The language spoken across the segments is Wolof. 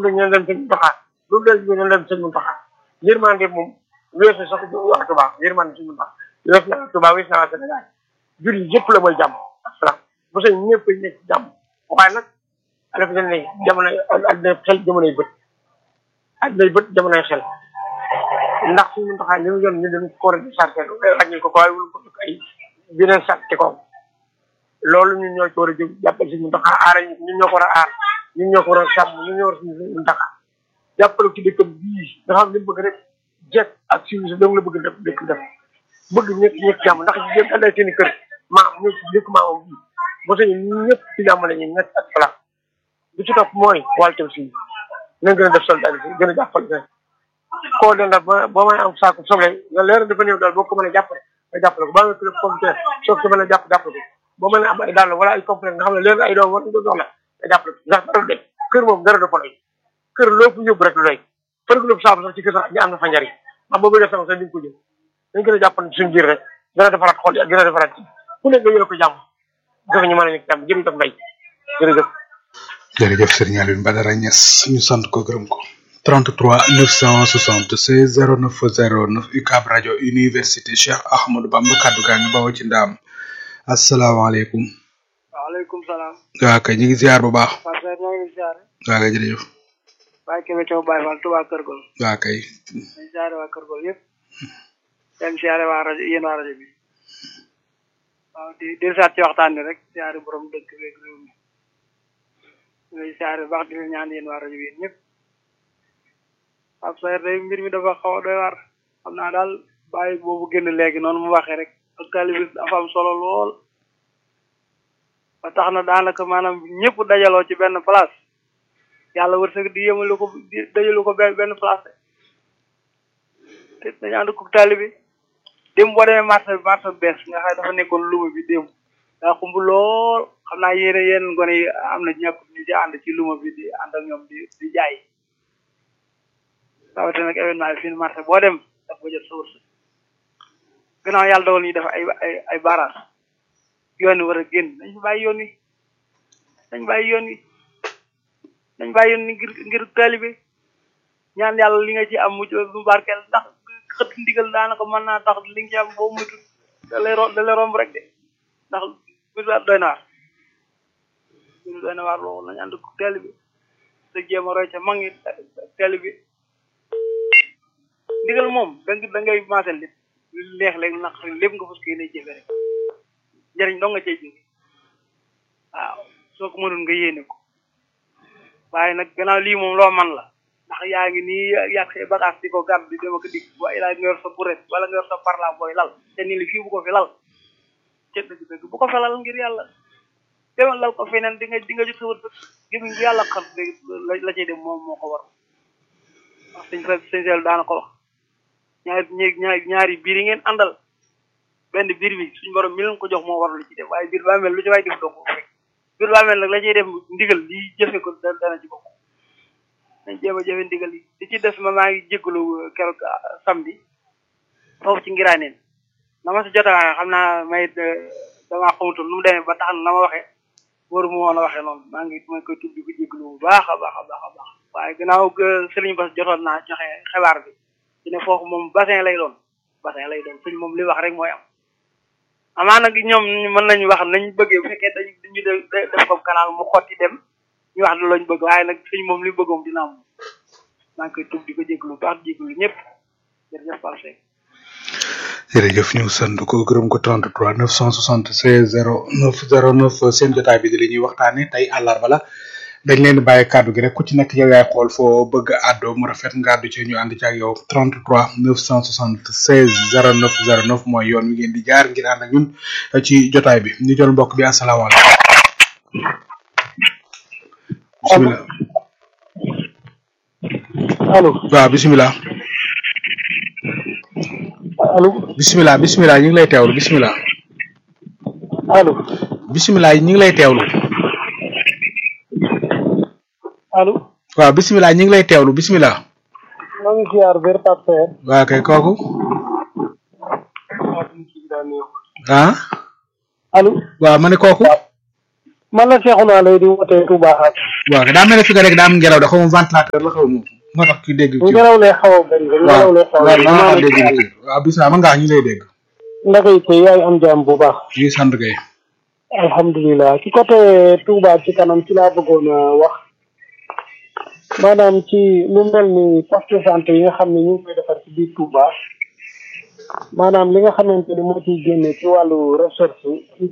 dañ leen dem sëñ Muntaxa lu del ñu leen dem sëñ Muntaxa yërmande moom weesu sax waa Tuubaa yërmande sëñ Muntaxa weesu na Tuubaa weesu na waa Sénégal jur yi yëpp la mooy jàmm asalaam bu sëñ ñëpp nekk ci jàmm waaye nag ala fi ne jamono adduna xel jamonoy bët addunay bët jamonoy xel ndax sëñ Muntaxa li mu yoon ñu dañ ko war a sarteel wàññil ko ko waaye wul ko ay beneen sart ci kawam loolu ñun ñoo ci war a jóg jàppale sëñ Muntaxa aara ñu ñun ñoo ko war a aar ñun ñoo ko war a sàmm ñun ñoo war a sëñ Muntaxa jàppale ci dëkkam bii nga xam ne bëgg rek jekk ak civilisé dong la bëgg def dëkk def bëgg ñëpp ñëpp jàmm ndax jëm ànday seen i kër maam ñëpp dëkk maamam bii ba sañu ñëpp ci jàmm la ñuy nekk ak salaam bi ci topp mooy wàllu tam si nañ gën a def solidarité gën a jàppale rek koo den daal ba ba may am saako soble nga leer dafa néew daal boo ko mën a jàppale nga jàppale ko ba nga kilo pomme terre soo ko mën a jàpp jàppale ko boo mën a am ay dàll wala ay complet nga xam ne leer ay doom war nga soxla nga jàppale ko ndax dara dem kër moom dara dafa doy kër loo fu yóbbu rek lu doy fër ko saabu sax ci kër sax ñu am na fa njariñ ndax boobu def sax sax di nga ko jël dañ gën a jàppale suñu biir rek gën a defaraat xol yi gën a defaraat ci ku nekk nga yore ko jàmm jox ñu mën a nekk jàmm jërëjëf mbay jërëjëf jërëjëf Serigne Alioune Badara Niass ñu sant ko gërëm ko 33 976 09 09 UCAB rajo université Cheikh Ahmadou Bamba kaddu gaa ngi bawoo ci ndaam asalaamaaleykum. waaleykum salaam. waa kay ñu ngi ziar bu baax. Fatou Seye ñoo ngi ziar. waa kay jërëjëf. Baye Kébé Thiaw Baye Fall Touba Kër Gol. waa kay. ñu ziare waa Kër Gol yëpp. dem ziare waa rajo yéen waa rajo bi. waaw di di saat ci waxtaan bi rek ziare borom dëkk beeg réew mi. ñuy ziare baax di leen ñaan yéen waa rajo bi yéen ñëpp. Fatou Seye day mbir mi dafa xaw a doy waar. xam naa daal bàyyi boobu génn léegi noonu mu waxee rek. ak taalibe dafa am solo lool. ba tax na daanaka maanaam ñëpp dajaloo ci benn place yàlla wërsëg di yemalu ko di dajalu ko benn benn place te dañu ànd ko taalibe démb boo demee marché bi marché bees nga xam dafa nekkoon luma bi démb daa xumb lool xam naa yéen yéen gone yi am na ñàkk ñu ci ànd ci luma bi di ànd ak ñoom di di jaay rawatina nag événement bi fii marché boo dem daf ko jot sa wërsëg gannaaw yàlla dogal ñu def ay ay ay barrage yoon wi war a génn nañ fi bàyyi yoon wi nañ bàyyi yoon wi nañ bàyyi yoon wi ngir ngir taalibe ñaan yàlla li nga ci am mu mu barkeel ndax xët ndigal daanaka mën naa tax li nga ci am boo mutu da lay ro da lay romb rek de ndax bis doy na waar bis doy na waar loolu nañ ànd ko taalibe te jéem a roy ca mag ñi taalibe ndigal moom da nga da ngay maasal lépp lu neex léegi naq lépp nga fas yéene jëfe rek njëriñ dong nga cay jóge waaw soo ko mënul nga yéene ko waaye nag gannaaw lii moom loo man la ndax yaa ngi nii yàq say bagage di ko gàddu di dem ak dikk bu ay laaj nga yor sa buret wala nga yor sa parla booy lal te ni li fii bu ko fi lal ca dëgg dëgg bu ko fi lal ngir yàlla demal lal ko feneen di nga di nga jot sa wërsëg gémmiñ bu yàlla xam la la cay dem moom moo ko war wax sëñ fa sëñ seel daana ko wax ñaari ñaari ñaari biir yi ngeen àndal benn biir bi suñu borom mi leen ko jox moo war lu ci def waaye biir baa mel lu ci waay def doo ko rek biir baa mel nag la ciy def ndigal li jëfe ko dana ci bokk nañ jéem a jëfe ndigal yi li ci des ma maa ngi jégalu keroog samedi foofu ci ngiraaneen na ma si jot a xam naa may damaa xamutoon nu mu demee ba tax na na ma waxee wóoru mu woon a waxee noonu maa ngi ma koy tudd di ko jégalu bu baax a baax a baax a baax waaye gannaaw sëriñ Bass jotoon naa joxe xibaar bi ci ne foofu moom bassin lay doon bassin lay doon suñ moom li wax rek mooy am amaa nag ñoom mën nañu wax nañ bëggee bu fekkee dañu dañu def ko canal mu xotti dem ñu wax lañ bëgg waaye nag suñ moom li bëgg moom dina am maa ngi koy tub di ko jégalu baax di jégalu ñëpp jërëjëf Pape Seck jërëjëf ñu sant ko gërëm ko 33 976 09 09 seen jotaay bi di li ñuy waxtaane tey àllarba la dañ leen di bàyyi kàddu gi rek ku ci nekk yow yaay xool foo bëgg a àddoo mu rafet nga àddu ci ñu ànd ci ak yow 33 976 09 09 mooy yoon wi ngeen di jaar ngir ànd ak ñun ci jotaay bi ñu jël mbokk bi asalaamaaleykum. bisimilah. allo waaw bisimilah. allo bisimilah bisimilah ñu ngi lay teewlu bisimilah. allo bisimilah ñu ngi lay teewlu. allo waaw bisimilah ñu ngi lay teewlu bisimilah. maa ngi ziar wér Pape Seck waa kay kooku. ah. allo waaw ma ne kooku. man la Cheikhouna lay di wootee Touba xaar waaw daa mel ne fi nga rek daa am ngelaw da xaw ma ventilateur la xaw ma moo tax ki dégg ci ngelaw lay xaw a bëri rek ngelaw lay xaw a waaw bëri waaw maa dégg ngi ci waaw bisimilah man ngaa ñu lay dégg ndax it yaay am jàmm bu baax ñu ngi sant kay alhamdulilah ci côté Touba ci kanam ci laa bëggoon a wax maanaam ci lu mel ni poste de santé yi nga xam ne ñu ngi koy defar ci biir Touba maanaam li nga xamante ni moo ciy génne ci wàllu recherche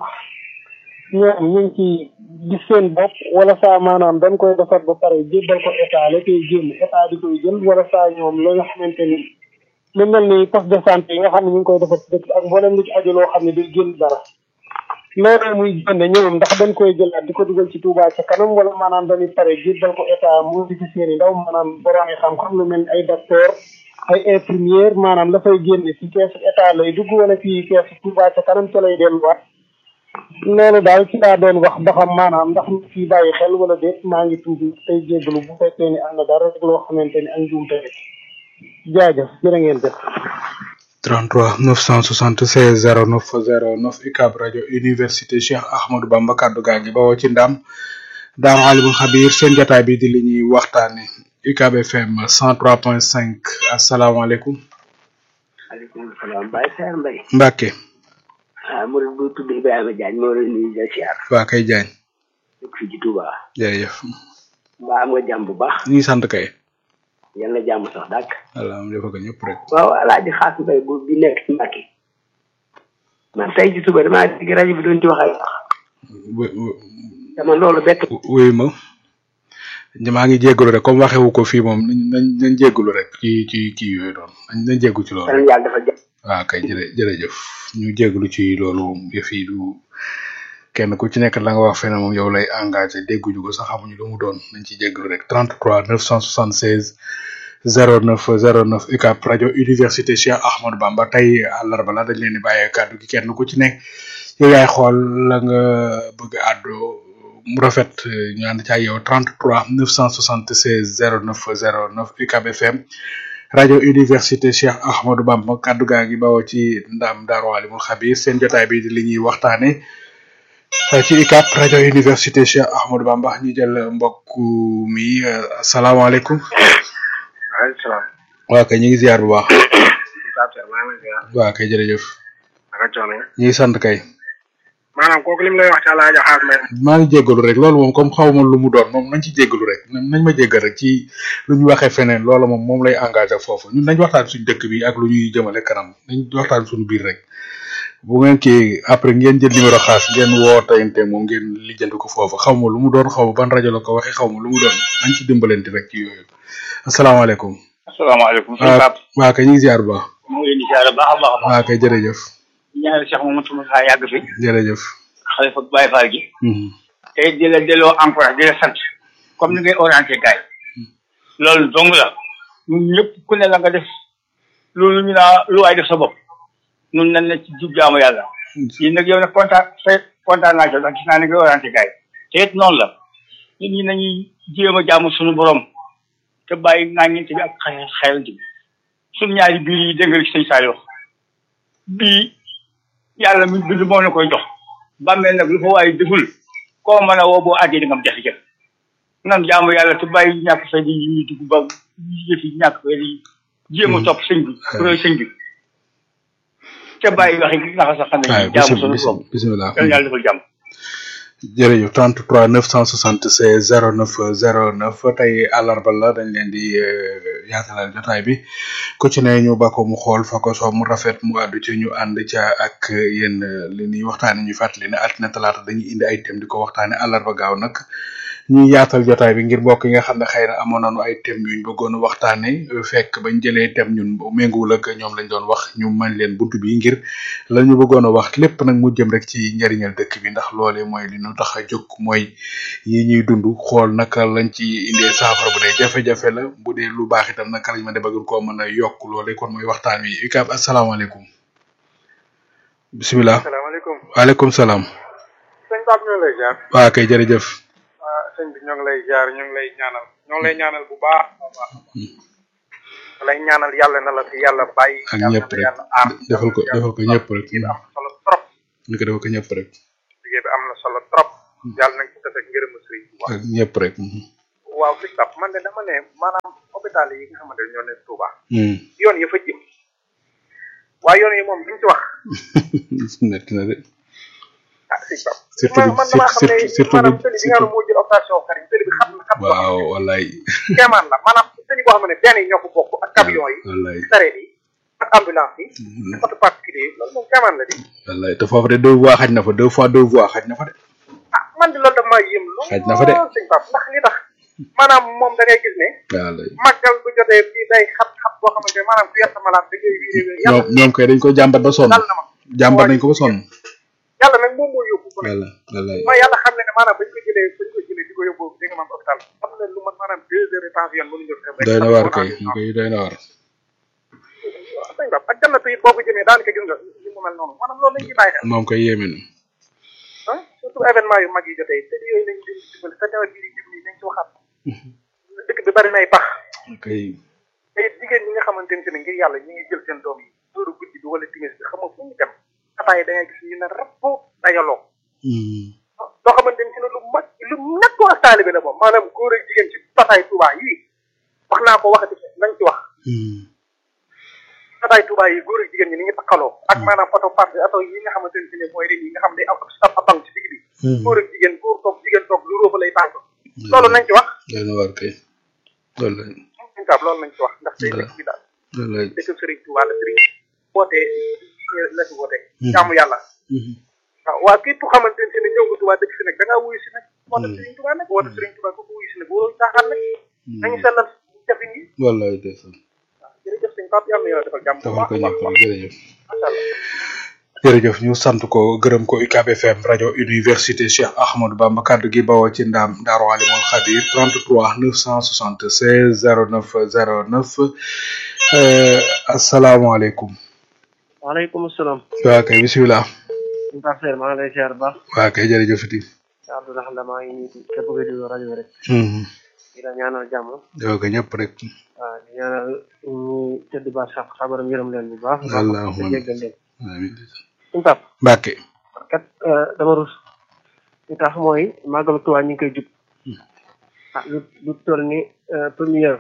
ñoom ñu ngi ci gis seen bopp wala saa maanaam dañ koy defar ba pare jébbal ko état la koy génn état di koy jël wala saa ñoom la nga xamante ni lu mel ni poste de santé yi nga xam ne ñu ngi koy defar ci dëkk bi ak mboolem lu ci aju loo xam ne day génn dara loolu muy génne ñoom ndax dañ koy jëlaat di ko dugal ci Touba ca kanam wala maanaam dañuy pare jébbal ko état mu di ci seen i ndaw maanaam borom yi xam-xam lu mel ni ay docteur ay infirmière maanaam dafay génne ci keesu état lay dugg wala ci keesu Touba ca kanam ca lay delluwaat loolu daal ci laa doon wax ba xam maanaam ndax ñu ciy bàyyi xel wala déet maa ngi tuuti tey jéggalu bu fekkee ni am na dara rek loo xamante ni ak njuumte rek jaajëf jërë ngeen jëf 33 976 09 09 UCAB rajo université Cheikh Ahmadou Bamba kaddu gaa ngi bawoo ci ndam daam alimul xabir seen jotaay bi di li ñuy waxtaane UCAB FM 103.5 asalaamaaleykum maaleykum salaam Baye Seer Mbaye Mbacke ah murid bu tudd Ibrahima Diagne moo leen nuyu di siyaar waa kay jaañ dëkk fii ci Touba jërëjëf mbaa am nga jàmm bu baax ñu ngi sant kay yal na jàmm sax dàkk wala am defa ko ñëpp rek waaw alaaji xaas mbay bu bi nekk ci Mbàkke man tey ci suba damaa dégg rajo bi doon ci wax ay wax wu- wu- dama loolu bett wuyu ma maa ngi jéggalu rek comme waxewu ko fii moom nañ nañ nañ jéggalu rek ci ci kii yooyu doon nañ nañ jéggu ci loolu sanan yàlla dafa jàmm waaw kay jërë jërëjëf ñu jéggalu ci loolu yëf yi du kenn ku ci nekk la nga wax fene moom yow lay engagé dégguñu ko sax xamuñu lu mu doon nañ ci jéggalu rek 33 976 09 09 UCAB rajo université Cheikh Ahmadou Bamba tey àllarba la dañ leen di bàyyee kàddu gi kenn ku ci nekk yow yaay xool la nga bëgg a àddu mu rafet ñu ànd ci ak yow 33 976 09 09 UCAB FM rajo université Cheikh Ahmadou Bamba kaddu gaa ngi bawoo ci ndam Daaru Alimul Xabir seen jotaay bi di li ñuy waxtaane ci UCAB rajo université Cheikh Ahmadou Bamba ñu jël mbokk mi asalaamaaleykum waaleykum salaam. waa kay ñu ngi ziar bu baax Pape Seck maa ngi lay ziar. waa kay jërëjëf naka coono yi. ñu ngi sant kay maanaam kooku li mu lay wax ci Alaaji Xaas Mbay. maa ngi jéggalu rek loolu moom comme xaw ma lu mu doon moom nañ ci jéggalu rek nañ ma jéggal rek ci lu ñu waxee feneen loolu moom moom lay engagé foofu ñun nañ waxtaan suñu dëkk bi ak lu ñuy jëmale kanam nañ waxtaan suñu biir rek bu ngeen kii après ngeen jël numéro xaas ngeen woo tayante moom ngeen lijjanti ko foofu xaw ma lu mu doon xaw ma ban rajo la ko waxee xaw ma lu mu doon nañ ci dimbalante rek ci yooyu asalaamaaleykum asalaamaaleykum sëñ waa Pape waa kay ñu ngi ziar bu baax mu ngi leen di siyaare baax a baax a baax waa kay jërëjëf ñaanal Cheikh Mamadou Moussa yàgg fi jërëjëf xalifa Baye Fall gi Mhm. te di la delloo encourage di la sant comme ni ngay orienté gars yi loolu dong la ñun ñëpp ku ne la nga def loolu ñu naa lu waay def sa bopp ñun nañ la ci jub jaamu yàlla yéen nag yow nag kontaan te kontaan naa ci ndax gis naa ni ngay orienté gars yi te it noonu la nit ñi nañuy jéem a jaamu suñu borom te bàyyi ŋàññinte bi ak xel xelante bi suñu ñaari biir yi dégg nga li sëñ Saliou wax bii yàlla mi bind moo na koy jox bàmmeel nag lu fa waaye deful koo mën a woo boo àggee di nga am jafe-jafe nan jaamu yàlla te bàyyi ñàkk fay di ñuy dugg ba yëf yi ñàkk fay di jéem a topp sëñ bi roy sëñ bi te bàyyi waxi naxa sax xam waaw ne jaamu sunu bisim borom bisimilah yàlla yàlla defal jàmm jërëjëf 33 976 09 09 tey àllarba la dañ leen di eh, yaatalal jotaay bi ku ci ne ñu ba ko mu xool fa ko soo mu rafet mu àddu ci ñu ànd ca ak yéen eh, li ñuy waxtaane ñu fàttali ne altine talaata dañuy indi ay thème di ko waxtaane àllarba gaaw nag ñu yaatal jotaay bi ngir mbokk yi nga xam ne xëy na amoon nañu ay thème yuñ bëggoon a waxtaane eh, fekk bañ jëlee thème ñun bu méngoowul ak ñoom lañ doon wax ñu mën leen buntu bi ngir la ñu bëggoon a wax lépp nag mu jëm rek ci njariñal dëkk bi ndax loolee mooy li ñu tax a jóg mooy yi ñuy dund xool naka lañ ci indee saafara bu dee jafe-jafe la bu dee lu baax itam naka lañ mën a bëgg koo mën a yokk loolee kon mooy waxtaan wi UCAB asalaamaaleykum bisimilah asalaamaaleykum. waaleykum salaam sëñ Pape ñoo ngi lay ziar. waa kay jërëjëf ah sëñ bi ñoo ngi lay ziar ñoo ngi lay ñaanal ñoo ngi lay ñaanal bu baax a baax. da lay ñaanal yàlla na la fi yàlla bàyyi. ak yàlla na ñëpp la rek yàlla aar. defal ko defal ko ñëpp rek liggéey bi am na solo trop. ñu ko defal ko ñëpp rek liggéey bi am na solo trop. yàlla nañ ci tase ak ngërëmu sëriñ Touba ak ñëpp rek waaw sëñ Pape man de dama ne maanaam hôpital yi nga xamante ne ñoo ne Touba Hmm. yoon ya fa jëm waaye yoon yi moom duñ ci wax metti na de ah sëñ Pape Surtout man man damaa xam ne surtout- surtout maanaam bu- tëli bi nga xam ne moo jël opération xarit tëli bi xam na xam na waaw wallaay kéemaan la maanaam tëli boo xam ne benn yi ñoo ko bokk ak camion yi wallaay sareet yi ak ambulance yi ak oto particulier yi loolu moom kéemaan la di wallaay te foofu de deux voies xaj na fa deux fois deux voies xaj na fa de ah man de loolu daf maa yëm lool Xaj na fa de. sëñ Pape ndax li tax maanaam moom da ngay gis ne wallaay màggal bu jotee fii day xat-xat boo xamante ne maanaam ku yor sa malade da ngay wiire ñoom yàlla ñoom kay dañ ko jàmbat ba sonn dal na ma jàmbat nañ ko ba sonn yàlla nag moom moo yóbbu ko walla wallaay ma yàlla xam ne ne maanaam bañ ko jëlee bañ ko jëlee di ko yóbbu di nga maam hôpital am na lu man maanaam deux heures de temps yoon mënuñu ko doy na waar kay ñu koy doy na waar waaw sëñ Pape ak jannatu it boo ko jëmee daanaka gis nga li mu mel noonu maanaam loolu lañ ciy bàyyi xel moom koy yéeme na ah surtout événement yu mag yi jotee te yooyu lañ leen dimbali te nawet bii di jub nii nañ ci waxaat dëkk bi bari nay pax kay te it jigéen ñi nga xamante ne ngir yàlla ñi ngi jël seen doom yi dóoru guddi bi wala timis bi xam nga fu ñu dem ataay da ngay gis ñu ne rapp dajaloo Hmm. loo xamante ne lu mag lu nekkoo ak taalibe la moom maanaam góor ak jigéen ci pataay Touba yii wax naa ko waxati nañ ci wax Hmm. pataay Touba yi góor ak jigéen ñi ni ngi takkaloo ak maanaam oto part oto yi nga xamante ne mooy ren yi nga xam ne am ab abang ci digg bi Hmm. góor ak jigéen góor toog jigéen toog lu róofa lay tànk loolu nañ ci wax doy na waar kay wallaay suñ kaab loolu nañ ci wax ndax day dëkk bi daal wallaay dëkk Serigne Touba la Serigne wootee la ci wootee jaamu yàlla Hmm. waaw waa képp xamante ne ñëw nga Touba dëkk si nag da ngaa wuyu si nag woote Serigne Touba nag woote Serigne Touba ko ko wuyu si nag waroo caaxaan nag nañu sellal jafin yi wallaay ndeysaan waaw jërëjëf sëñ Pape yàlla na yàlla defal jàmm bu defal baax ko a baax ñëpp jërëjëf macha allah jërëjëf ñu sant ko gërëm ko UCAB FM rajo université Cheikh Ahmadou Bamba kaddu gi bawoo ci ndaam Daaru Alimul Xabir 33 976 09 09 euh, asalaamaaleykum waaleykum salaam. waa kay bisimilah suñu Pape Seydou maa ngi lay ziar bu baax. waa kay jërëjëf iti yaa Abdoulaye Xanda maa ngi nuyu képp kuy déglu rajo bi rek. Mhm. di la ñaanal jàmm. yow ko ñëpp rek waaw di ñaanal ñu tëdd ba sax xabaram yërëm leen bu baax. Allahumma te jéggal leen. amiin suñu Pape Mbàkke kat dama rus. li tax mooy màggalu Tuubaa ñu ngi koy jub. ah lu lu toll ni première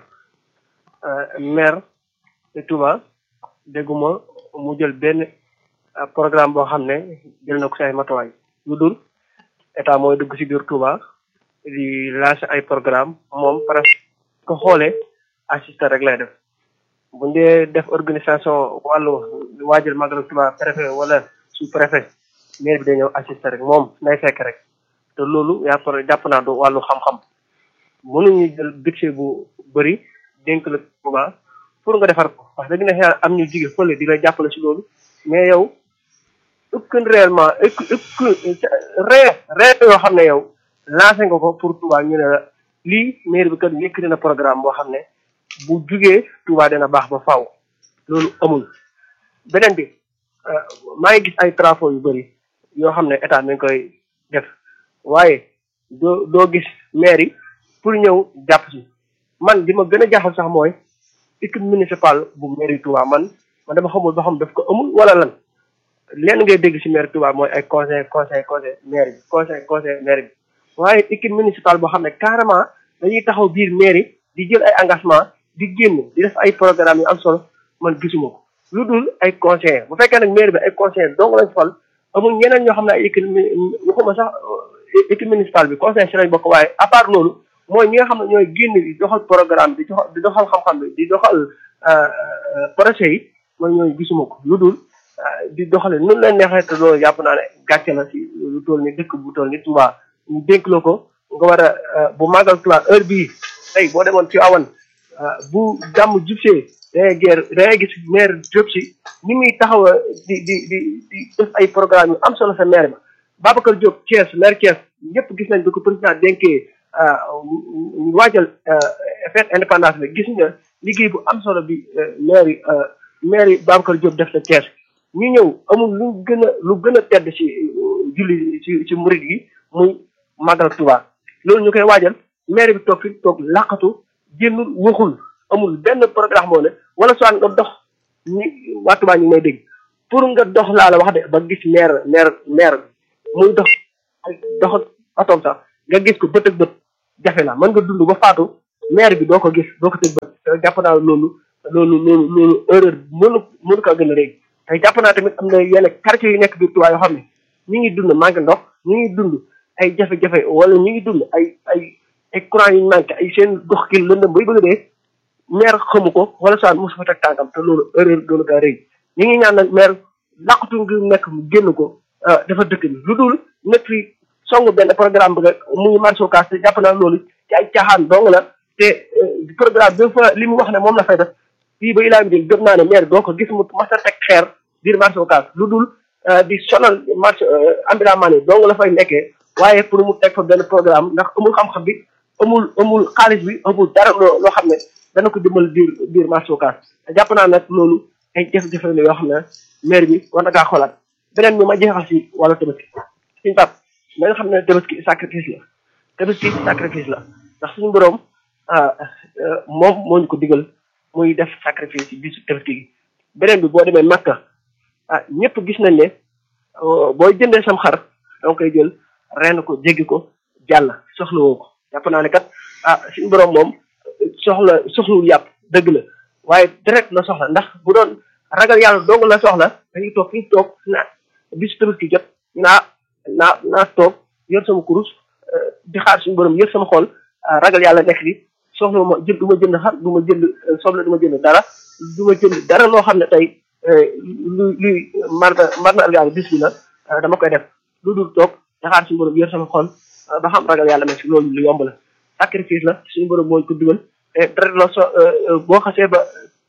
maire de Touba dégguma mu jël benn ah, programme boo xam ne jël na ko si ay matuwaay lu dul état mooy dugg si biir Touba di lancer ay programme moom presque ko xoolee assisté rek lay def bu ñu dee def organisation wàllu waajal màggalu Touba préfet wala sous préfet maire bi day ñëw assisté rek moom nay fekk rek te loolu yàpp jàpp naa du wàllu xam-xam mënuñu jël budget bu bëri dénk la Touba pour nga defar ko wax dëgg na yàlla am ñu jige fële di la jàppale si loolu mais yow aucun réellement aucun ree ree yoo xam ne yow lancé nga ko pour Touba ñu ne la lii maire bi kat yëkkati na programme boo xam ne bu jugee Touba dina baax ba faaw loolu amul beneen bi euh, maa ngi gis ay travaux yu bëri yoo xam ne état mi ngi koy def waaye doo doo gis maire yi pour ñëw jàpp si man li ma gën a jaaxal sax mooy équipe municipale bu maire yi Touba man man dama xamul ba xam daf ko amul wala lan lenn ngay dégg si maire Touba mooy ay conseil conseil conseil maire bi conseil conseil maire bi waaye équipe municipale boo xam ne carrément dañuy taxaw biir maire yi di jël ay engagement di génn di def ay programme yu am solo man gisuma ko lu dul ay conseillers bu fekkee nag maire bi ay conseillers dong lañ fal amul ñeneen ñoo xam ne ay équipe waxuma sax équipe municipale bi conseil si lañ bokk waaye à part loolu mooy ñi nga xam ne ñooy génn di doxal programme di doxal di doxal xam-xam bi di doxal projet yi mooy ñooy gisuma ko lu dul di doxale nu leen neexee te loolu jàpp naa ne gàcce la si lu toll ni dëkk bu toll ni Touba ñu dénk la ko nga war a bu màggal Touba heure bii tey boo demoon ci awan bu gàmm jubsee dangay geer dangay gis maire Diop si ni muy taxaw di di di di def ay programme yu am solo sa maire ba Babacar Diop Thiès maire Thiès ñëpp gis nañ bi ko président dénkee ñu waajal fête indépendance bi gis nga liggéey bu am solo bi maire yi maire yi Babacar Diop def sa Thiès ñu ñëw amul lu gën a lu gën a tedd ci julli ci ci murid yi muy màggal Touba loolu ñu koy waajal maire bi toog fi toog làqatu génnul waxul amul benn programme moo ne wala soit nga dox ñi waa Touba ñu ngi may dégg pour nga dox laa la wax de ba gis maire maire maire bi muy dox dox otoom sax nga gis ko bët ak bët jafe na mën nga dund ba faatu maire bi doo ko gis doo ko tëg bët te jàpp naa loolu loolu loolu loolu erreur mënu mënu ko gën a rëy te jàpp naa tamit am na yenn quartier yu nekk biir Touba yoo xam ne ñu ngi dund manque ndox ñu ngi dund ay jafe-jafe wala ñu ngi dund ay ay ay courant yu manqué ay seen dox ki lëndëm bay bëgg a dee maire xamu ko wala soit mosu fa teg tànkam te loolu erreur loolu kaa rëy ñu ngi ñaan nag maire laqatu ngi nekk mu génn ko dafa dëkk bi lu dul nekk fi song benn programme bi nga muy marché Ocass te jàpp naa loolu ci ay caaxaan dong la te programme bi fa li mu wax ne moom la fay def fii ba ilaa mi gëm naa ne maire doo ko gis mu mas a teg xeer biir marché Ocass lu dul di sonal marché ambulant man yi dong la fay nekkee waaye pour mu teg fa benn programme ndax amul xam-xam bi amul amul xaalis bi amul dara loo loo xam ne dana ko dimbal biir biir marché Ocass te jàpp naa nag loolu ay jafe-jafe la yoo xam ne maire bi war na kaa xoolaat beneen bi ma jeexal si wàllu tabaski suñu pap na nga xam ne tabaski sacrifice la tabaski sacrifice la ndax suñu borom moom moo ñu ko digal muy def sacrifice ci bisu tabaski gi beneen bi boo demee Makka ah ñëpp gis nañ ne booy jëndee sam xar danga koy jël ren ko jéggi ko jàll soxla woo ko jàpp naa ne kat ah suñu borom moom soxla soxlawul yàpp dëgg la waaye direct la soxla ndax bu doon ragal yàlla dong la soxla dañuy toog fi ñu toog na bisu tabaski jot naa naa naa toog yor sama kurus di xaar suñu borom yor sama xol ragal yàlla nekk di soxla ma jënd du ma jënd xar du ma jënd soble du ma jënd dara du ma jënd dara loo xam ne tey lu luy mar mar na yàlla bis bi la dama koy def lu dul toog di xaar suñu borom yor sama xol ba xam ragal yàlla nekk si loolu lu yomb la sacrifice la suñu borom moo ko dugal te dara la so boo xasee ba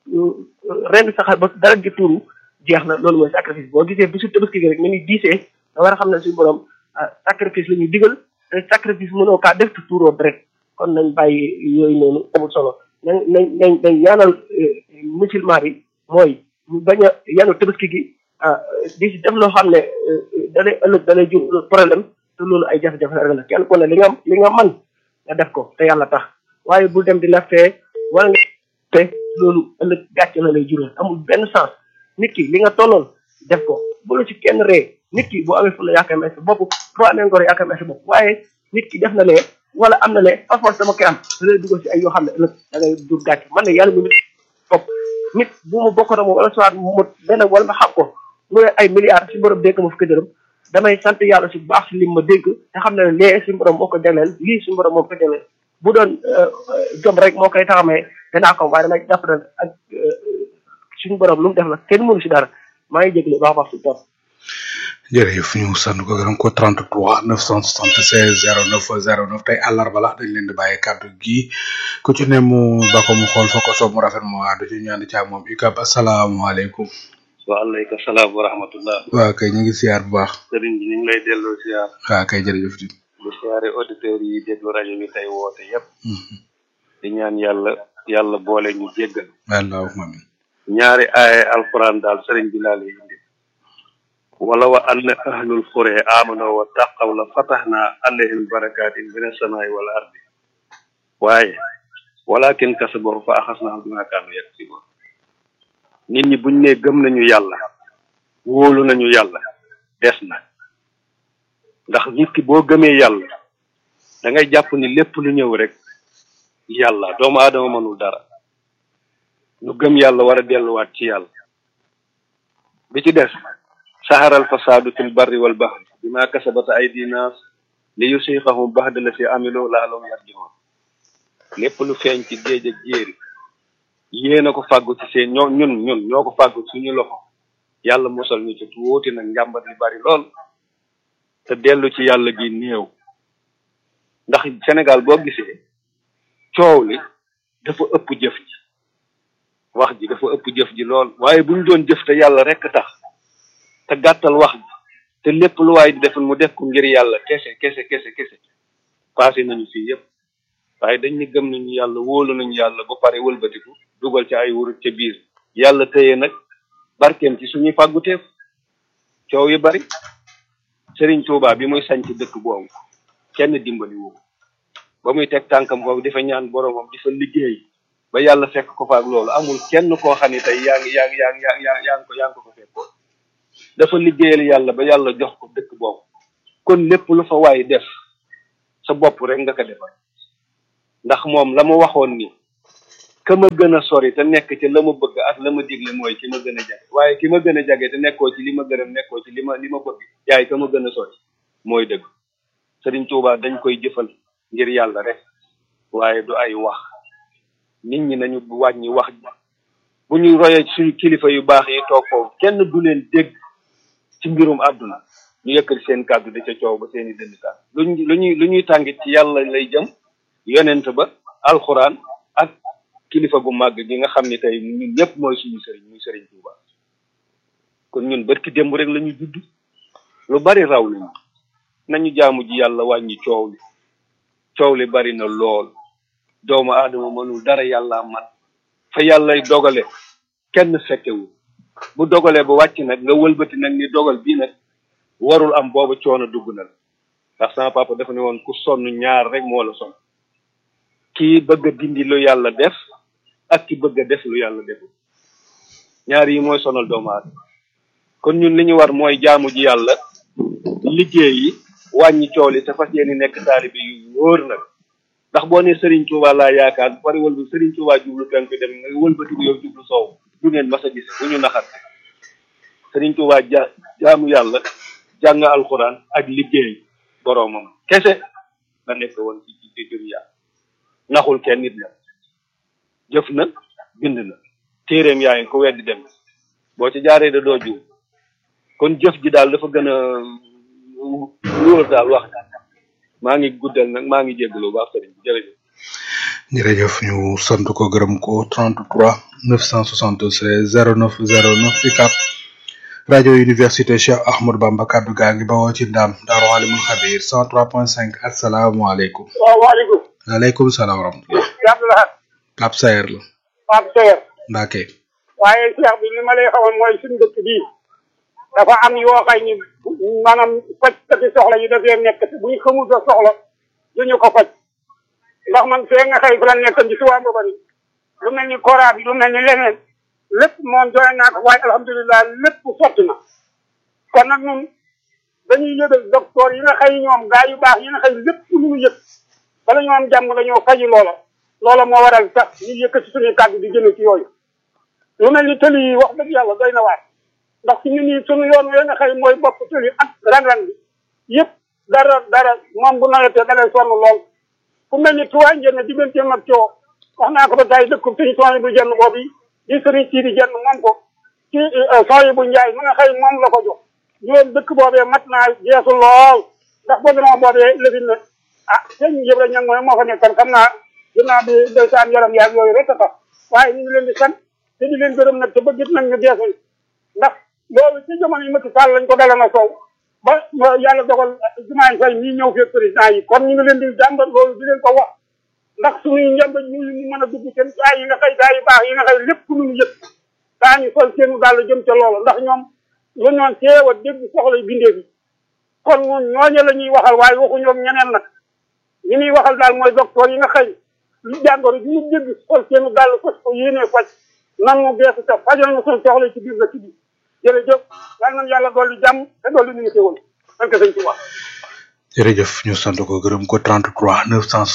ren sa xar ba dara ji tuuru jeex na loolu mooy sacrifice boo gisee bisu tabaski gi rek ni muy diisee nga war a xam ne suñu borom sacrifice la ñuy digal te sacrifice mënoo kaa def te tuuroo deret kon nañ bàyyi yooyu noonu amul solo nañ nañ nañ nañ ñaanal musulman yi mooy ñu bañ a yanu tabaski gi di si def loo xam ne dalay ëllëg dalay jur problème te loolu ay jafe-jafe rek la kenn ku ne li nga li nga man nga def ko te yàlla tax waaye bul dem di la fee wala nga te loolu ëllëg gàcce la lay jural amul benn sens nit ki li nga tolloon def ko bu la ci kenn ree nit ki boo amee fu la yaakaar may sa bopp boo amee ngor yaakaar may sa bopp waaye nit ki def na lee wala am na lee parfois dama koy am da lay dugal ci ay yoo xam ne ëllëg da ngay dur gàcce man ne yàlla mu nit bopp nit bu mu bokk na moom wala soit mu benn wala ma xam ko mu ne ay milliards si borom dégg ma fukki dërëm damay sant yàlla si bu baax si lim ma dégg te xam ne lee si borom moo ko jagleel lii si borom moo ko jagleel bu doon jom rek moo koy taxamee danaa ko waaye damay jàpp na ak suñu borom lu mu def la kenn mënu si dara maa ngi jégalu baax a baax si topp. jërëjëf ñu sant ko gërëm ko 33 976 09 09 tey àllarba la dañ leen di bàyyi kàddu gi ku ci ne mu ba ko mu xool fa ko soob mu rafet mu àddu ci ñu ànd ci ak moom ikab asalaamaaleykum. waaleykum salaam wa rahmatullah. waaw kay ñu ngi siyaar bu baax. sëriñ bi ñu ngi lay delloo siyaar. waaw kay jërëjëf di. di siyaare auditeurs yi déglu rajo bi tey woote yépp di ñaan yàlla yàlla boole ñu jéggal. allahumma amin. ñaari aaye alquran daal sëriñ bi laa lay indi. wala wa anna ahlul qura amanu wa taqaw la fatahna alayhim barakatin min as-samai wal ardi waaye walakin kasabahu fa axasnahum bima kaanu yaksibun nit ñi buñ ne gëm nañu yàlla wóolu nañu yàlla des na ndax nit ki boo gëmee yàlla da ngay jàpp ni lépp lu ñëw rek yàlla doomu aadama mënul dara ñu gëm yàlla war a delluwaat ci yàlla bi ci des saharal fasaadu fil barri wal bahri bima kasabat aydi nas li yusiqahum baxda la si amilu laalum yarjiun lépp lu feeñ ci géej ak jéeri yéen a ko fàggu ci seen ñoo ñun ñun ñoo ko fàggu suñu loxo yàlla musal ñu ci tuuti nag njàmbat li bari lool te dellu ci yàlla gi néew ndax Sénégal boo gisee coow li dafa ëpp jëf ji wax ji dafa ëpp jëf ji lool waaye bu ñu doon jëf te yàlla rekk tax te gàttal wax ji te lépp lu waay di defal mu def ko ngir yàlla kese kese kese kese passé nañu fii yépp waaye dañ ne gëm nañu yàlla wóolu nañu yàlla ba pare wëlbatiku dugal ci ay wurut ca biir yàlla tëye nag barkeem ci suñuy fàgguteef coow yu bari Serigne Touba bi muy sañ ci dëkk boobu kenn dimbali wu ba muy teg tànkam foofu di fa ñaan boromam di fa liggéey ba yàlla fekk ko fa ak loolu amul kenn koo xam ne tey yaa ngi yaa ngi yaa ngi yaa ngi yaa ngi ko yaa ngi ko fa fekkoon dafa liggéeyal yàlla ba yàlla jox ko dëkk boobu kon lépp lu fa waay def sa bopp rek nga ko defal ndax moom la mu waxoon ni ka ma gën a sori te nekk ci la ma bëgg ak la ma digle mooy ki ma gën a jage waaye ki ma gën a jage te nekkoo ci li ma gërëm nekkoo ci li ma li ma bëgg yaay ka ma gën a sori mooy dëgg Sëriñ Tuubaa dañ koy jëfal ngir yàlla rek waaye du ay wax nit ñi nañu wàññi wax ji bu ñu royee suñu kilifa yu baax yi toog foofu kenn du leen dégg ci mbirum àdduna ñu yëkkati seen kàddu di ca coow ba seeni dënd kàddu luñ lu ñuy lu ñuy tàngit ci yàlla lay jëm yonent ba alxuraan ak kilifa gu màgg gi nga xam ni tey ñun ñëpp mooy suñu sëriñ muy sëriñ Tuuba kon ñun barki démb rek la ñu judd lu bari raw lañu nañu jaamu ji yàlla wàññi coow li coow li bari na lool doomu aadama mënul dara yàlla man fa yàllay dogale kenn fekkewul bu dogalee ba wàcc nag nga wëlbati nag ni dogal bii nag warul am booba coono dugg na la ndax sama papa dafa ne woon ku sonn ñaar rek moo la sonn kii bëgg a dindi lu yàlla def ak ki bëgg a def lu yàlla deful ñaar yi mooy sonal doomu aadama kon ñun li ñu war mooy jaamu ji yàlla liggéey yi wàññi coow li te fas yéene nekk taalibe yu wóor nag ndax boo ne Serigne Touba laa yaakaar bu pare wëlbu Serigne Touba jublu penku dem nga wëlbatiku yow jublu soow du ngeen mas a gis bu ñu naxat Serigne Touba ja jaamu yàlla jàng alxuraan ak liggéey boroomam kese la nekk woon ci ci dunya naxul kenn nit la jëf na bind na téeréem yaa ngi ko weddi dem boo ci jaaree da doo jiw kon jëf ji daal dafa gën a wóor daal wax maa ngi guddal nag maa ngi jégalu baax sëriñ bi jërëjëf jërëjëf ñu sant ko gërëm ko 33 976 09 09 UCAB rajo université Cheikh Ahmadou Bamba kaddu gaa ngi bawoo ci ndam Daaru Alimul Xabir 103.5 asalaamaaleykum. waaw waaleykum. waaleykum salaam wa rahmatulah. Abdoulaye. Pape Sayer la. Pape Seyer. Mbacke. waaye Cheikh bi li ma lay xamal mooy suñu dëkk bii dafa am yoo xay ni maanaam fajkati soxla yu dafee nekk te bu ñu xamul sa soxla du ñu ko faj ndax man fee nga xëy fa la nekk di suwaa ba bari lu mel ni kora bi lu mel ni leneen lépp moom doy naa ko waaye alhamdulilah lépp sotti na kon nag ñun dañuy yëgal docteur yi nga xëy ñoom gaa yu baax yi nga xëy lépp lu ñu yëg bala ñoo am jàmm dañoo faji loola loola moo waral sax ñu yëkkati suñuy kàddu di jëme ci yooyu lu mel ni tëli yi wax dëgg yàlla doy na waar ndax fi ñu nii suñu yoon wi nga xëy mooy bopp tëli ak ran-ran bi yëpp dara dara moom bu nawetee da lay sonn lool ku mel ni tuwaay njënn digganteem ak coo wax naa ko ba tey dëkk suñu son yi bu jenn boobu di sëriñ sii di jenn moom ko ci son yi bu njaay mu nga xëy moom la ko jox ñoom dëkk boobee mat naa jeesu lool ndax boo demoo boobee lëfin na ah sëñ yëpp rek ñang mooy moo fa nekkan xam naa ginnaaw bi ndeysaan yaram yaag yooyu rek a tax waaye ñu ngi leen di sant te di leen gërëm nag te bëggit nag ñu geesul ndax loolu ci jamono yi Macky Sall lañ ko dala nga sow ba yàlla dogal jumaay fay ñii ñëw fii président yi kon ñu ngi leen di jàmbat loolu di leen ko wax ndax suñuy njàmbat ñu ñu mën a dugg seen gaa yi nga xëy gaa yu baax yi nga xëy lépp lu ñu yëpp daañu sol seenu daal jëm ca loolu ndax ñoom lu ñoon teew a dégg soxla yu bindee bi kon ñun ñooñu la ñuy waxal waaye waxuñu ak ñeneen nag ñi ñuy waxal daal mooy docteur yi nga xëy lu jàngoro ji ñu dégg sol seenu daal fas ko yéenee faj nan mu geesu te fajal na suñu soxla ci biir dëkk bi jërëjëf yal nañu yàlla dolli jàmm te dolli ñu ngi teewoon sant sëñ Tuubaa jërëjëf ñu sant ko gërëm ko 33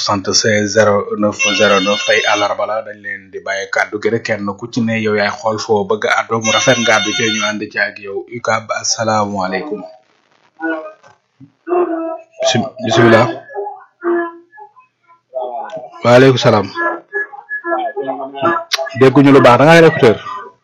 976 09 09 tey àllarba la dañ leen di bàyyi kàddu gi rek kenn ku ci ne yow yaay xool foo bëgg a àddoo mu rafet nga àddu ci ñu ànd ci ak yow UCAB asalaamaaleykum. Bisim- bisimilah. waaleykum salaam. dégguñu lu baax da ngaa écouteur.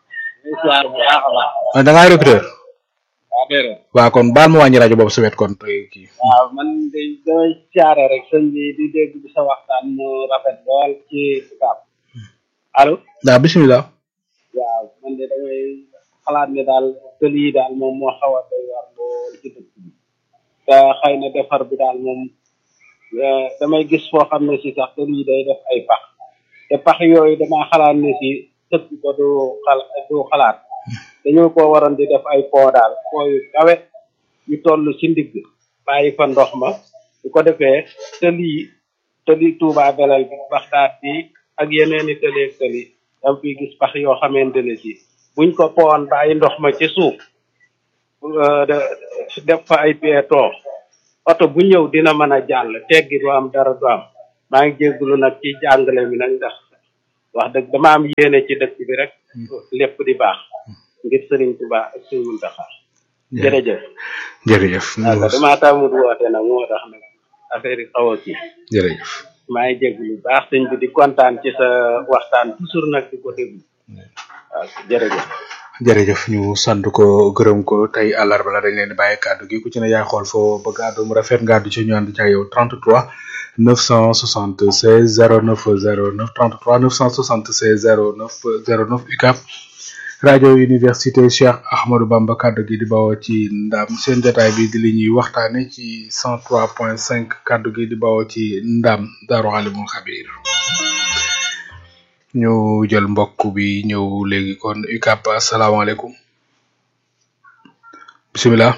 da ngaa écouteur. waaw kon baal ma wàññi rajo boobu sa wet kon tey kii. waaw man de damay siyaare rek sëñ bi di dégg bi sa waxtaan mu rafet lool ci UCAB allo waaw bisimilah. waaw man de damay xalaat ne daal tël yi daal moom moo xaw a doy war lool ci dëkk bi te xëy na defar bi daal moom eh, damay gis foo xam ne si sax tël yi day def ay pax te pax yooyu damaa xalaat ne si tëkk ko du xal du xalaat dañoo ko waroon di def ay pont daal pont yu kawe yu toll ci ndigg bàyyi fa ndox ma bu ko defee tëli yi tëli Touba Belel bi Baxdaat bi ak yeneen i tëli ak tëli dam fi gis pax yoo xamante ne si buñ ko poon bàyyi ndox ma ci suuf euh, de- def fa ay piéton oto bu ñëw dina mën a jàll teggi du am dara du am maa ngi jéggulu nag ci jàngale mi nag ndax wax dëgg dama am yéene ci dëkk bi rek lépp di baax ngir sëriñ Tuubaa ak sëriñ Muntaxa jërëjëf jërëjëf waaw damaa taamut woote nag moo tax nag affaire yi xaw a kii jërëjëf maa ngi jéggulu baax sëñ bi di kontaan ci sa waxtaan toujours nag di ko déglu waaw jërëjëf jërëjëf ñu sant ko gërëm ko tey àllarba la dañ leen di bàyyi kàddu gi ku ci ne yaay xool foo bëgg àddu mu rafet nga àddu ci ñu ànd ca yow 33 976 09 09 33 976 09 09 UCAB rajo université Cheikh Ahmadou Bamba kàddu gi di bawoo ci ndam seen jotaay bi di li ñuy waxtaane ci 103.5 kàddu gi di bawoo ci ndam Daaru Alimul Xabir ñu jël mbokk bi ñëw léegi kon UCAB asalaamaaleykum bisimilah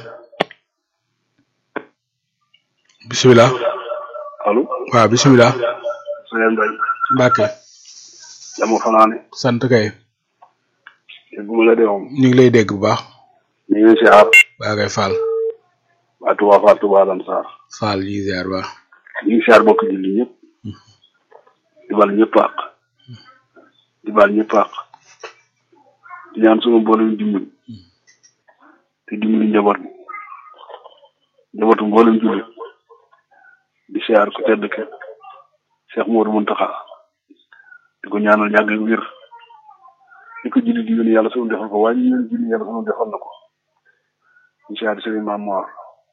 bisimilah allo waaw bisimilah sëñ Mbaye Mbacke dama fanaane sant kay dégguma la de moom ñu ngi lay dégg bu baax ñu ngi si aar baa ngay Fall waa Touba Fall Touba Lansar Fall yi ziar ba ñu ngi siyaar bokk julli ñëpp di bal ñëpp àq di bal ñëpp àq di ñaan suma mboolem dimbali te dimbali njaboot bi njabootu mboolem julli di siyaar ku tedd ke Cheikh Modou Mountakha di ko ñaanal yàgg ak wér di ko julli di yónni yàlla sunu defal ko waaye ñu yónni julli yàlla sunu defal na ko di siyaar Serigne Mame Mor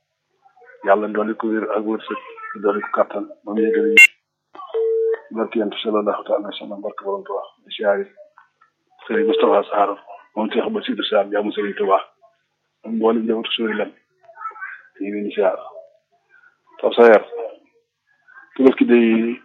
yàlla dolli ko wér ak wërsëg te dolli ko kattan ba mu yëgale ñu barki yent sallallahu taala wa sallam barke borom Tuubaa di siyaari Serigne Moustapha Sarr moom Cheikh Bassirou Sarr jaamu Serigne Tuubaa ak mboolem njabootu sori lan te ñu leen di siyaar taw sa yar Tabaski day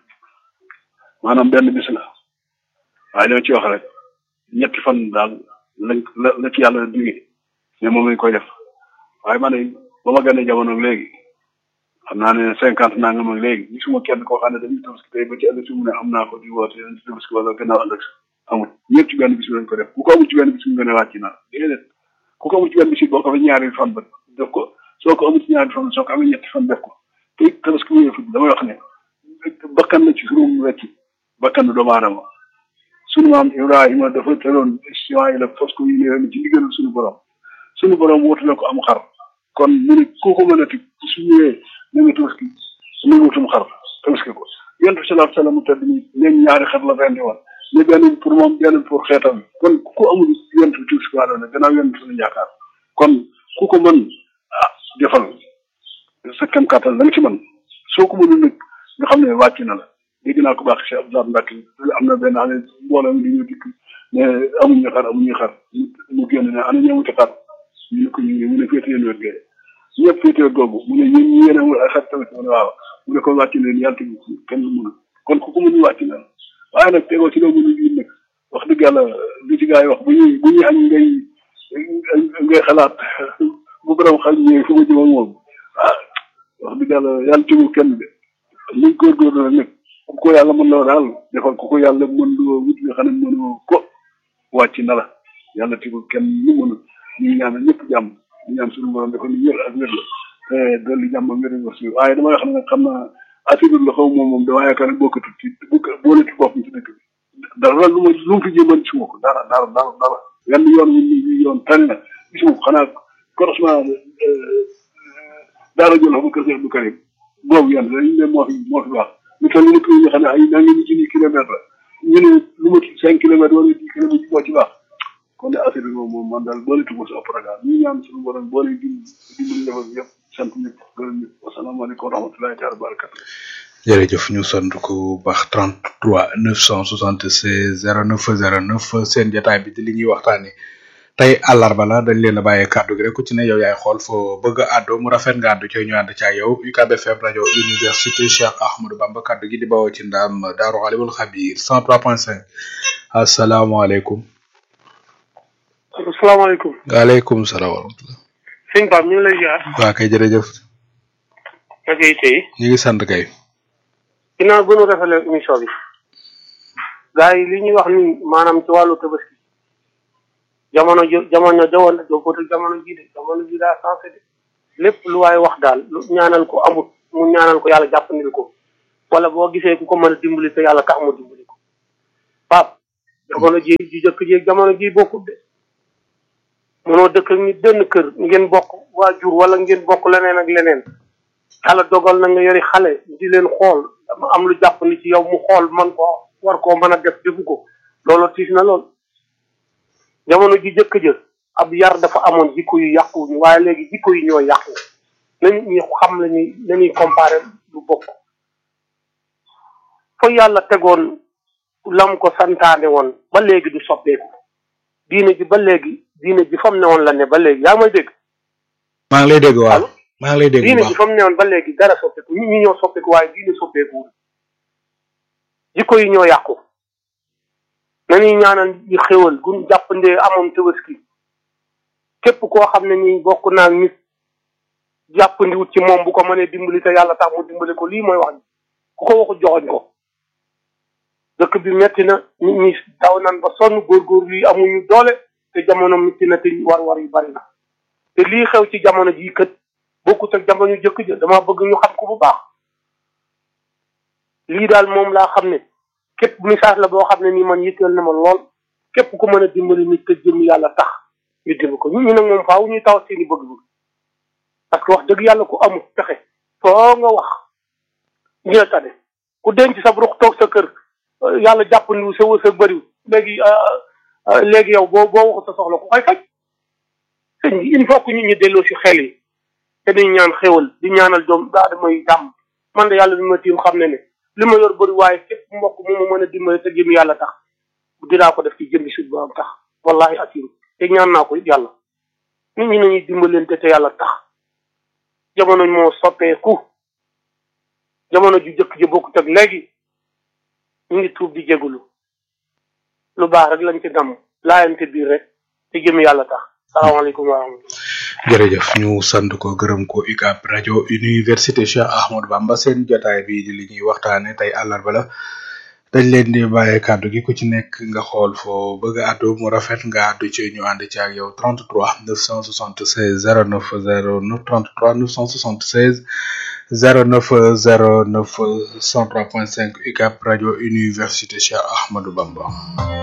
maanaam benn bis la waaye li ma ci wax rek ñetti fan daal lañ la la ci yàlla digee mais moom lañ koy def waaye man de ba ma gane jamono léegi xam naa ne cinquante naa nga mag léegi gisuma kenn koo xam ne dañuy tabaski tey ba ci ëllëg si mu ne am naa ko di woote di tabaski wala gannaaw ëllëg amul ñëpp ci benn bis bi lañ ko def ku ko amul ci benn bis bi nga ne wàcc na déedéet ku ko amul ci benn bis bi boo ko fa ñaari fan ba def ko soo ko amul ci ñaari fan soo ko amee ñetti fan def ko te tabaski bu ñëw damay wax ne bakkan la ci surum wecc bakkan doomu aadama sunu maam Ibrahima dafa teloon Ismaïla fas ko yéene ci ndigalal suñu borom suñu borom wootu na ko am xar kon mu ne koo ko mën a tig su ñëwee na nga tabaski na nga wutum xar tabaski ko yonent bi salaatu salaam tedd ni neen ñaari xar la rendi woon ne benn pour moom benn pour xeetam kon ku ko amul yonent bi tabaski waa doon gannaaw yonent bi suñu yaakaar kon ku ko mën ah defal sa kem kàttan la nga ci mën soo ko mënul nag nga xam ne wàcc na la dégg naa ko baax Cheikh Abdoulaye Mbacke am na benn année mbooloo mi di ñu dikk ne amuñu xar amuñu xar mu génn ne ana ñëwuti xar ñu ne ko ñu ngi mu ne féete yéen wet gee ñëpp féete wet googu mu ne yéen ñi yéen amul ay xar tamit mu ne waaw mu ne ko wàcc leen yàlla tamit kenn du mun kon ku ko mënul wàcc na waaye nag tegoo ci loo mënul yi nag wax dëgg yàlla li ci gaa yi wax bu ñuy bu ñuy añ ngay ngay xalaat bu borom xel ñëwee fu ma jëm ak moom ah wax dëgg yàlla yàlla tegul kenn de liñ góorgóorlu la nag ku ko yàlla mën loo daal defal ku ko yàlla mën loo wut nga xam ne mënoo ko wàcc na la yàlla tegul kenn lu mën ñu ngi ñaanal ñëpp jàmm ñu ñaan suñu borom defal ñu wér ak wér la te dolli jàmm ak wér ak wér waaye damay wax ne xam naa assuré la xaw moom moom dama yaakaar ne bokkatu ci boole ci boppam ci dëkk bi dara lu ma lu mu fi jéemal gisuma ko dara dara dara dara yenn yoon wi ñu yoon tànn na gisuma ko xanaa croisement daara jël xam kër Cheikh Abdou Karim boobu yenn dañu ne moo fi moo fi baax ñu toll ni nga xam ne ay naa ngi junni kilomètre la ñu ne lu ma cinq kilomètres wala dix kilomètres moo ci baax kon de affaire bi moom moom man daal boole tuuma sa programme ñu ñaan suñu borom boole dim dimbali defal yëpp sant ñëpp gërëm ñëpp wasalaamaaleykum wa rahmatulahi taala barakatu jërëjëf ñu sant ko baax 33 976 09 09 seen jotaay bi di li ñuy waxtaane tey àllarba la dañ leen a bàyyee kàddu gi rek ku ci ne yow yaay xool foo bëgg a àddu mu rafet nga àddu ci ñu ànd ca yow UCAB FM rajo université Cheikh Ahmadou Bamba kàddu gi di bawoo ci ndam Daaru Alimul Xabir 103.5 asalaamaaleykum. salaamaaleykum. waaleykum salaam wa rahmatulah. sëñ Pape ñu ngi lay ziar. waa kay jërëjëf. naka yi tey. ñu ngi sant kay. ginnaaw gënu rafetlu émission bi. gars yi li ñuy wax ni maanaam ci wàllu tabaski. jamono jo jamono jawoon na doo ko jamono jii de jamono jii daa sensé de lépp lu waaye wax daal lu ñaanal ko amut mu ñaanal ko yàlla jàppandil ko wala boo gisee ku ko mën a dimbali te yàlla tax mu dimbali ko pap jamono ji ji jëkk ji jamono ji bokkut de mënoo dëkk ak nit benn kër ngeen bokk waajur wala ngeen bokk leneen ak leneen yàlla dogal na nga yori xale di leen xool dama am lu jàpp ni ci yow mu xool man ko war koo mën a def defu ko loolu tiis na lool jamono ji jëkk jë ab yar dafa amoon jikko yu yàquwuñu waaye léegi jikko yi ñoo yàqu nañu ñi xam lañuy lañuy comparé du bokk fa yàlla tegoon lam ko santaane woon ba léegi du soppeeku diine ji ba léegi diine ji fam ne woon la ne ba léegi yaa may dégg maa ngi lay dégg waaw maa ngi lay dégg bu diine baax ji fam ne woon ba léegi dara soppeeku nit ñi ñoo soppeeku waaye diine soppeeku jikko yi ñoo yàqu nañuy ñaanal ñu xéwal gun jàppandee amoon tabaski képp koo xam ne nii bokk naa nit jàppandiwut ci moom bu ko mënee dimbali te yàlla tax mu dimbali ko lii mooy wax ji ku ko waxu joxoñ ko dëkk bi metti na nit ñi daw nan ba sonn góorgóorlu yi amuñu doole te jamono metti na te war-war yu bari na te lii xew ci jamono jii kët bokkut ak jamono jëkk ja dama bëgg ñu xam ko bu baax lii daal moom laa xam ne képp message la boo xam ne nii man yitteel na ma lool képp ku mën a dimbali nit te jëm yàlla tax ñu dimbali ko nit ñi nag moom faaw ñuy taw seeni bëgg-bëgg parce que wax dëgg yàlla ku amul pexe foo nga wax ñu la tane ku denc sa ruux toog sa kër yàlla jàppandiwu sa wërsëg bëriw léegi léegi yow boo boo waxu sa soxla ku koy faj sëñ bi il faut que nit ñi delloo si xel yi te dañ ñaan xéwal di ñaanal doom daa damay jàmm man de yàlla bi ma tiim xam ne ne li ma yor bëri waaye képp mbokk mu ma mën a dimbali te jëm yàlla tax dinaa ko def ci jëmbi sut ba am tax wallahi asim te ñaan naa ko yàlla nit ñi nañuy dimbalante te yàlla tax jamono moo soppeeku jamono ju jëkk ji bokkut ak léegi ñu ngi tuub di jégalu lu baax rek lañ ci dam laayante biir rek te jëm yàlla tax salaamaaleykum wa rahmatulah jërëjëf ñu sant ko gërëm ko UCAB rajo université Cheikh Ahmadou Bamba seen jotaay bi di li ñuy waxtaane tey àllarba la dañ leen di bàyyee kàddu gi ku ci nekk nga xool foo bëgg a àddu mu rafet nga àddu ci ñu ànd ci ak yow 33 976 09 09 33 976 09 09 103.5 UCAB rajo université Cheikh Ahmadou Bamba